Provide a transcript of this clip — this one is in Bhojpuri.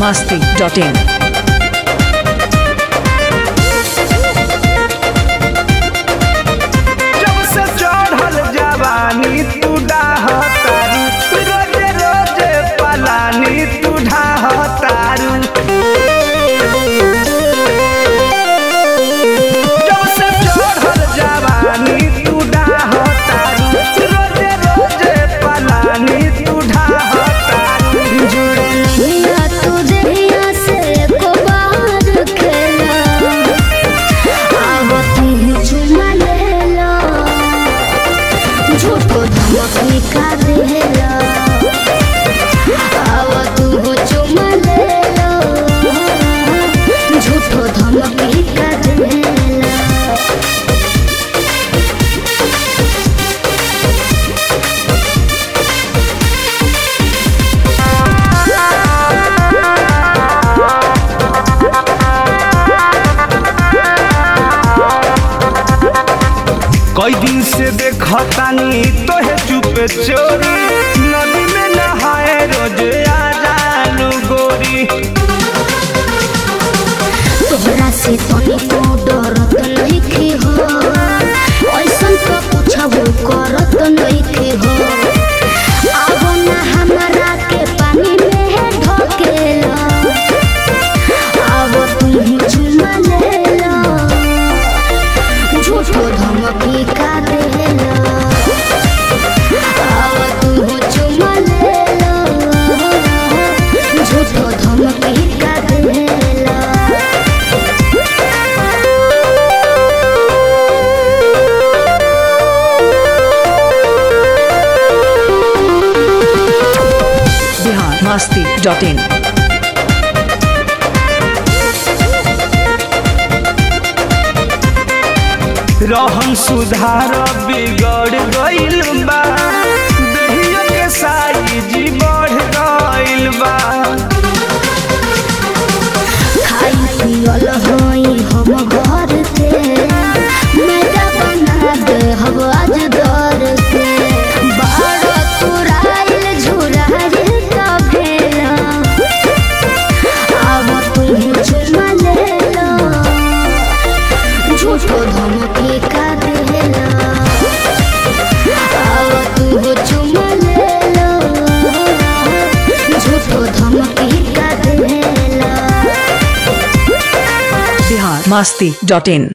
masti.in. जब से चढ़ल जवानी तू डाहतारू रोजे रोजे पलानी तू ढाहतारू जब से चढ़ल जवानी तू डाहतारू रोजे रोजे पलानी तू ढाहतारू जुड़निया तू देहिया से एको बार खेला आवत ही चुमा लेला झूठो धमकी का देला आवत हो चुमा लेला झूठो धमकी का देला कई दिन से देखतानी तोहे चुपे चोरी नदी में नहाए रोज आ जालू गोरी तोहरा से तनी तो डरत नइखे हो ऐसन तो पूछबो करत नइखे हो आबो ना हमरा के पानी में ढकेला आबो तू चुमा लेला झूठो धमकी का देला आबो तू चुमा लेला झूठो धमकी का देला Bihar masti.in. रहन सुधार बिगड़ गइल बा दहिया के साइज बढ़ गइल बा खाई पियल होई हम घर के मैदा बना दे हम आज दर के बाड़ तुराइल झुराइल का भेला अब तू चुमा लेला झूठो धमकी का देला अब तू चुमा लेला झूठो धमकी का देला Bihar masti.in.